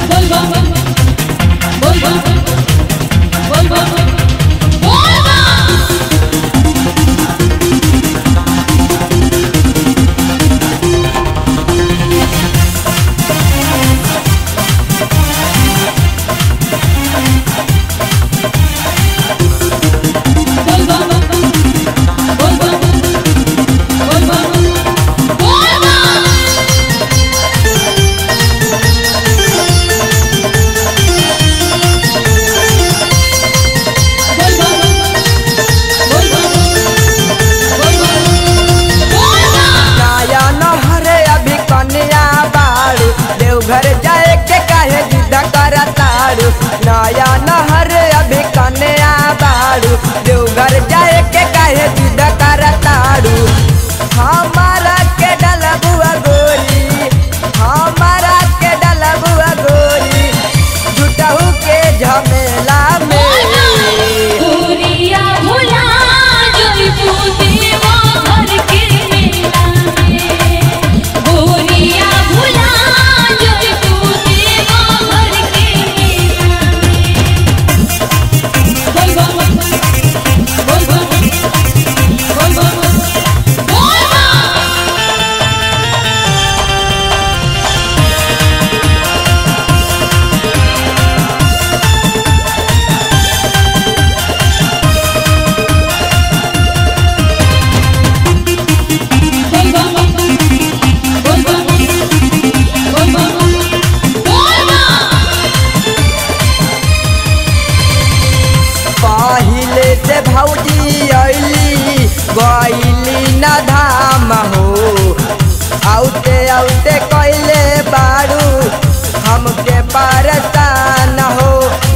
नया नहरे अभी कन्या बाड़ू देवघर जाए के काहे जिद करताड़ू नया नहरे अभी कन्या बाड़ू देवघर जाए के काहे जिद करताड़ू हमारा के डलबुआ गोरी हमारा के डलबुआ गोरी जुटहू के झमेला में गोरिया भुला जइबू देवा घर के मेला में गोरिया भुला जइबू देवा घर के मेला में बोल बोल बोल बोल बोल बोल पहिले से भौजी अइली गइली न धाम हो आउते आउते कइले बारू हमके परेशान हो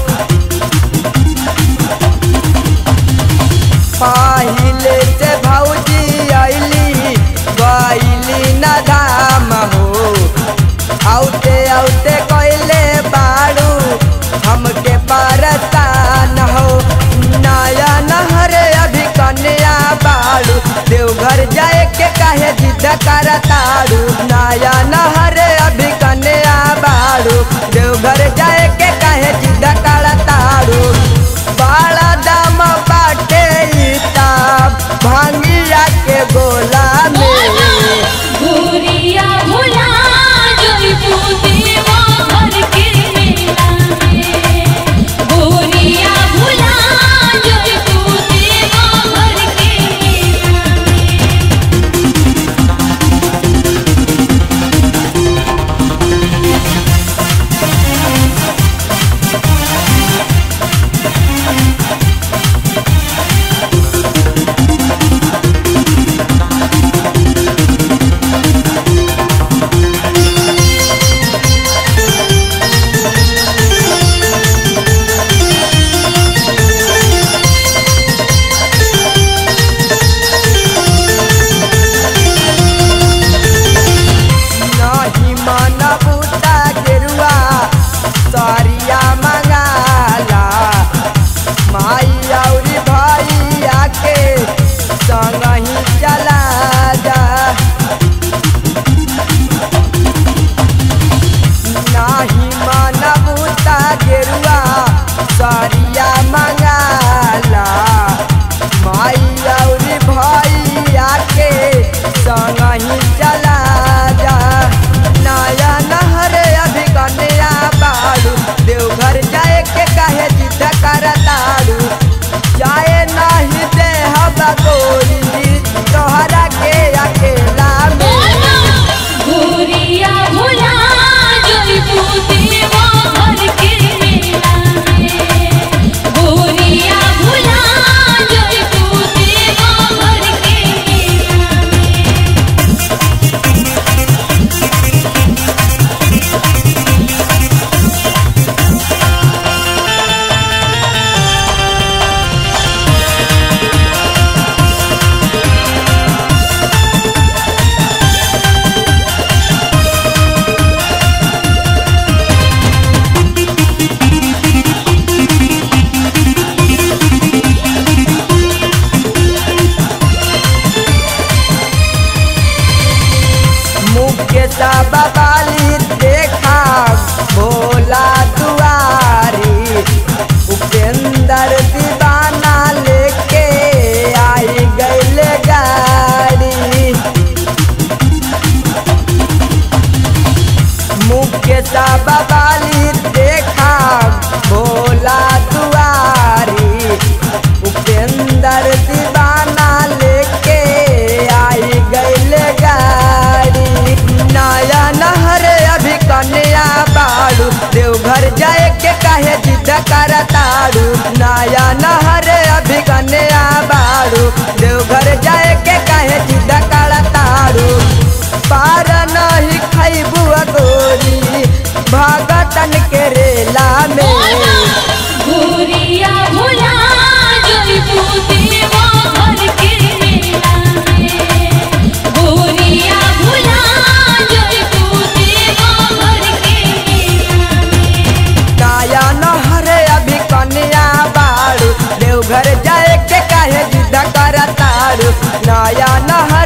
पहिले से भौजी अइली गइली न धाम हो आउते आउते कइले बारू हमके परेशान हो नया नहरे अभी कन्या बाड़ू देवघर जाए के काहे जिद करताड़ू नया नहरे अभी कन्या बाड़ू देवघर जाए के काहे जिद करताड़ू बड़ा दाम बाटे ई ताब भांगिया के गोला में गोरिया भुला जइबू देवा घर के मेला में गोरिया भुला जइबू देवा घर के मेला में के सब बाली देखा भोला दुआरी उपेंद्र दीवाना लेके आई गईल गाड़ी नया नहर अभी कन्या बाड़ू देवघर जाए के काहे जिद करताड़ू नया नहर अभी कन्या बाड़ू देवघर जाए के काहे जिद करताड़ू पार नहीं खैबू गोरी भगतन के रेला में गोरिया भुला जइबू देवा घर के मेला में गोरिया भुला जइबू देवा घर के मेला में नया नहर अभी कन्या बाड़ू देवघर जाए के काहे जिद करताड़ू नया नहर